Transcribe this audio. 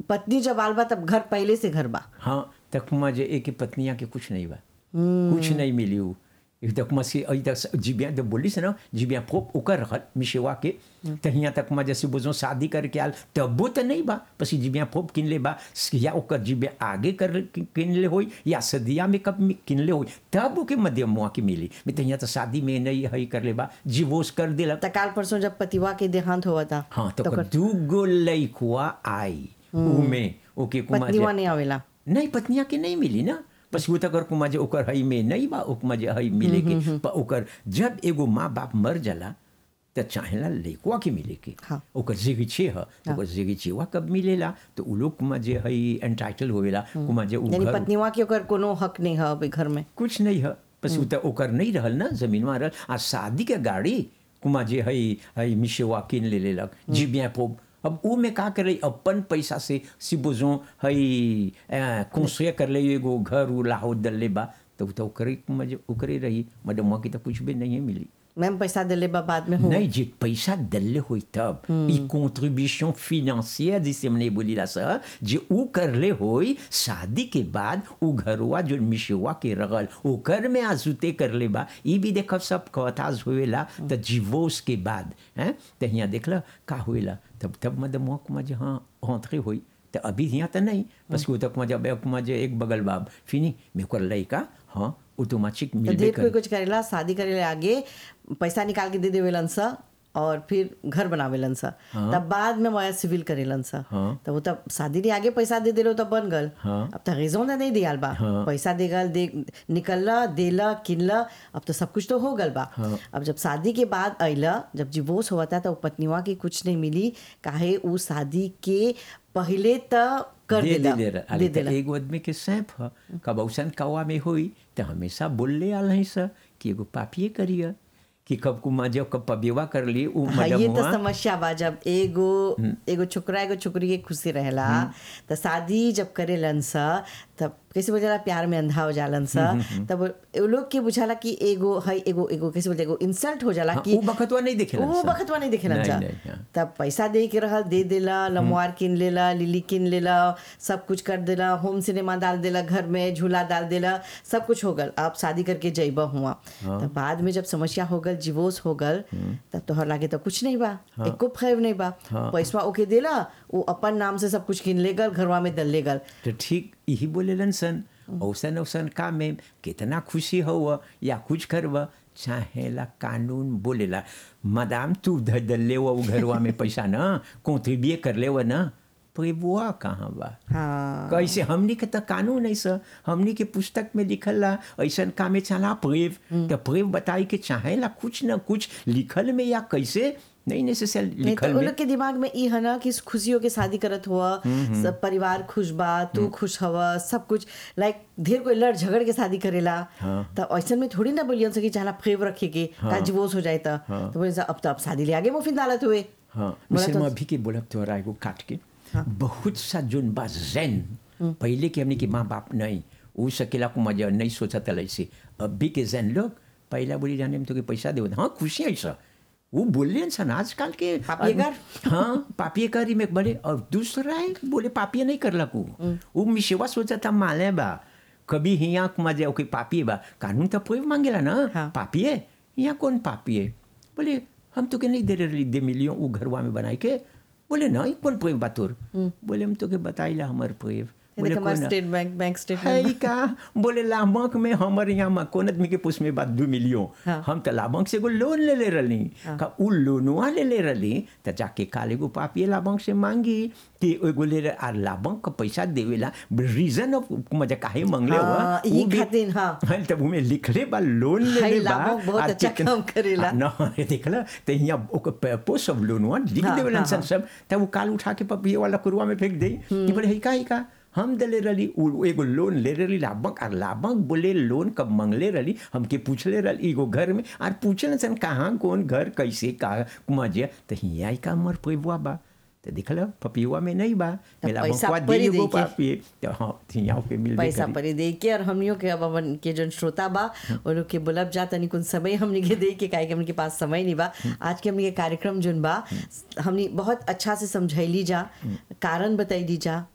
पत्नी जब आल बा तब घर पहले से घर बा हाँ तक मजे एक पत्निया के कुछ नहीं बा कुछ नहीं मिली उ एक तक मसी अई तक जिबिया तो बोली से ना जिबिया फोप ओकर रहल मिशेवा के तहिया तक म जैसे बुझो शादी करके आल तबो तो नहीं बा पसी जिबिया फोप किन ले बा या ओकर जिबिया आगे कर किन ले होई या सदिया में कब किन ले होई तब ओके मध्यम मुआ के मिली मैं तहिया तो शादी में नहीं हई कर ले बा जीवोस कर देला त काल परसों जब पतिवा के देहांत हुआ था हाँ तो तो ओकर दू गो लइकुआ आई उमे ओके कुमा पत्नीवा नहीं आवेला नहीं पत्निया के नहीं मिली ना बस वो तक कुमा जे ओकर हई में नहीं बा ओकमा जे हई मिले के पर ओकर जब एगो माँ बाप मर जाला त चाहेला लइकवा के मिले के हाँ। ओकर जिगी छे ह तो ओकर जिगी छेवा कब मिलेला तो उ लोग कुमा जे हई एंटाइटल होवेला कुमा जे उ यानी घर पत्नीवा के ओकर कोनो हक नहीं है अभी घर में कुछ नहीं है बस उ त ओकर नहीं रहल ना जमीनवा रहल आ शादी के गाड़ी कुमा जे हई हई मिशेवा किन ले लेलक जिबिया पोब अब उ में का करे अपन पैसा से सिबोजो हई कंस्ट्रक्ट कर ले एगो घर उ लाहो दल्ले बा तो उ त ओकरे कुमा जे ओकरे रही मैडम की तो कुछ भी नहीं मिली मैम पैसा दिले बा बाद में हो नहीं जे पैसा दल्ले होई तब ई कंट्रीब्यूशन फिनेंशियर जिसे हमने बोली ला सर जे उ करले होई शादी के बाद उ घरवा जो मिशवा के रगल ओकर में आजुते करले बा ई भी देखब सब कथाज होएला त डिवोर्स के बाद हैं त हियां देखला का होएला तब तब मद मोक में जे हाँ हौंतरे होई तो अभी यहाँ तो नहीं बस वो तक मजा बैक मजे एक बगल बाब फिनी मेरे को लड़का हाँ ऑटोमेटिक तो मिलबे ढेर कोई कर कुछ करेला शादी करेले आगे पैसा निकाल के दे देवेलन सा और फिर घर बनावेलन सा तब बाद में वह सिविल करेलन सा हाँ। तो वो तब शादी के आगे पैसा दे देलो तब बन गल हाँ। अब तो रेजों नहीं दियाल बा हाँ। पैसा दे गल दे निकलला देला किनला अब तो सब कुछ तो हो गल बा हाँ। अब जब शादी के बाद अइला जब डिवोर्स हुआ था तो पत्नीवा की कुछ नहीं मिली काहे उ शादी के पहले त कर दे देला दे दे दे देला एगो आदमी के सैंप ह कब औसन कौआ में होई तो हमेशा बोलले आल है सर कि एगो पापिए करिए कि कब कुमा जब कब पबेवा कर ली उ हाँ, ये तो मडमुआ समस्या बा जब एगो एगो छोकरा एगो छोकरी के खुशी रहेला त शादी जब करेलन सा तब कैसे बोल जाला प्यार में अंधा हो जालन सा तब वो लोग के बुझाला कि एगो है एगो एगो कैसे बोल एगो इंसल्ट हो जाला हाँ, कि उ बखतवा नहीं देखेलन वो सा। बखतवा नहीं देखेलन नहीं, सा नहीं, हाँ। तब पैसा दे के रहल दे देला लमवार किन लेला लिली किन लेला सब कुछ कर देला होम सिनेमा डाल देला घर में झूला डाल देला सब कुछ हो गल आप शादी करके जइबा हुआ तब बाद में जब समस्या हो गल डिवोर्स हो गल तब तोहर लागे तो कुछ नहीं बा एको फैव नहीं बा पैसा ओके देला वो अपन नाम से सब कुछ किन ले गल घरवा में दल ले गल तो ठीक यही बोलेलन सन औसन औसन काम में कितना खुशी हो या कुछ करब चाहेला कानून बोलेला मदाम तू ध दल्ले वो घरवा में पैसा न कॉन्ट्रीब्यूए कर ले वो न प्रेबुआ कहाँ बा हाँ कैसे हमनी के तो कानून है सर हमनी के पुस्तक में लिखल ला ऐसन काम में चला प्रेव तो प्रेव बताई के चाहेला कुछ न कुछ लिखल में या कैसे नहीं नेसेसरी नहीं तो लिखल उन में लोग के दिमाग में ई है ना कि खुशियों के शादी करत हुआ सब परिवार खुश बा तू खुश हवा सब कुछ लाइक ढेर कोई लड़ झगड़ के शादी करेला हाँ। तो ऐसा में थोड़ी ना बोलियन सकी चाहला फेव रखे के का डिवोर्स हो जाए तो तो बोले अब तो अब शादी ले आगे मुफिन डालत हुए हाँ बोला मिसल तो- में अभी के बोलब तोहरा एगो काट के बहुत सा जोन बा जैन पहले के हमने के माँ बाप नहीं उ सकेला को मजा नहीं सोचा था ऐसे अभी के जैन लोग पहला बोली जाने में तो के पैसा दे हाँ खुशी है ऐसा वो बोले सन आजकल के पापियेकर? हाँ पापिये करी में बड़े और दूसरा है बोले पापिये नहीं कर लकू वो मिशेवा सोचा था माले बा कभी हिया मजा ओके पापिये बा कानून तो कोई मांगेला ना हाँ। पापिये यहाँ कौन पापिये बोले हम तो के नहीं दे रहे दे मिलियो वो घरवा में बनाई के बोले नहीं कौन प्रेम बातुर बोले हम तो के बताइला हमार प्रेम बोले हमारे कौन स्टेट बैंक बैंक है स्टेटमेंट का बोले लाभंक में हमारे यहाँ में कोन आदमी के पुष में बात दू मिलियो हाँ। हम तो लाभंक से एगो लोन ले ले रही का उ लोनवा ले ले रही तो जाके काल एगो पापिए लाभंक से मांगी कि एगो ले रहे आ लाभंक का पैसा देवेला रीजन ऑफ मजा काहे मांगले हुआ हाँ, यही खातिर, हाँ। तब उमे लिखले बा लोन ले हाय, ले बा लाभंक बहुत आ अच्छा कितना- काम करेला। आ, न देखला तो यहाँ ओकर पेपो सब लोनवा लिख हाँ, देवेलन हाँ, सन सब तब वो काल उठा के पपिए वाला कुरुआ में फेंक दे कि बोले है का है का हम दले रही उ एगो लोन ले रही लाभक और लाभक बोले लोन कब मंगले रही हमके पूछले रही एगो घर में और पूछल सन कहाँ कौन घर कैसे का मजे तो हिया का मर पैबुआ बा तो देखल पपियुआ में नहीं बा मेला पैसा बकवा दे परी एगो देके। पापिए तो हाँ हिया पे मिल पैसा परी दे के और हमनियों के अब अपन के जो श्रोता बा वो लोग के बुलब जा तनी कुछ समय हमनी के दे के काहे कि हमनी के पास समय नहीं बा आज के हमनी के कार्यक्रम जोन बा हमनी बहुत अच्छा से समझैली जा कारण बताइली जा